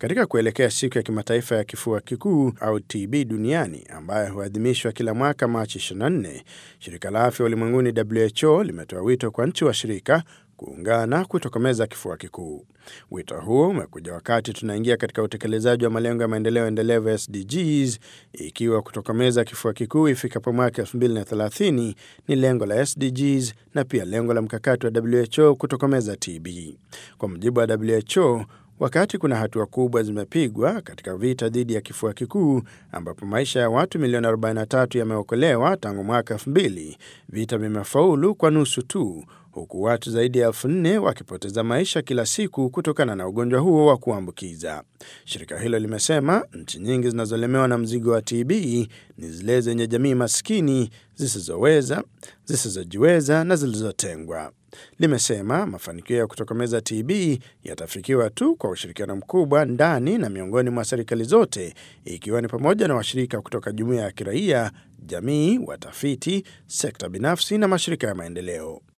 Katika kuelekea siku ya kimataifa ya kifua kikuu au TB duniani ambayo huadhimishwa kila mwaka Machi 24, shirika la afya ulimwenguni WHO limetoa wito kwa nchi washirika kuungana kutokomeza kifua kikuu. Wito huo umekuja wakati tunaingia katika utekelezaji wa malengo ya maendeleo endelevu SDGs, ikiwa kutokomeza kifua kikuu ifikapo mwaka 2030 ni lengo la SDGs na pia lengo la mkakati wa WHO kutokomeza TB. Kwa mujibu wa WHO, wakati kuna hatua kubwa zimepigwa katika vita dhidi ya kifua kikuu ambapo maisha ya watu milioni 43 yameokolewa tangu mwaka 2000, vita vimefaulu kwa nusu tu huku watu zaidi ya elfu nne wakipoteza maisha kila siku kutokana na ugonjwa huo wa kuambukiza. Shirika hilo limesema nchi nyingi zinazolemewa na mzigo wa TB ni zile zenye jamii maskini, zisizoweza, zisizojiweza na zilizotengwa. Limesema mafanikio ya kutokomeza TB yatafikiwa tu kwa ushirikiano mkubwa ndani na miongoni mwa serikali zote, ikiwa ni pamoja na washirika kutoka jumuiya ya kiraia, jamii, watafiti, sekta binafsi na mashirika ya maendeleo.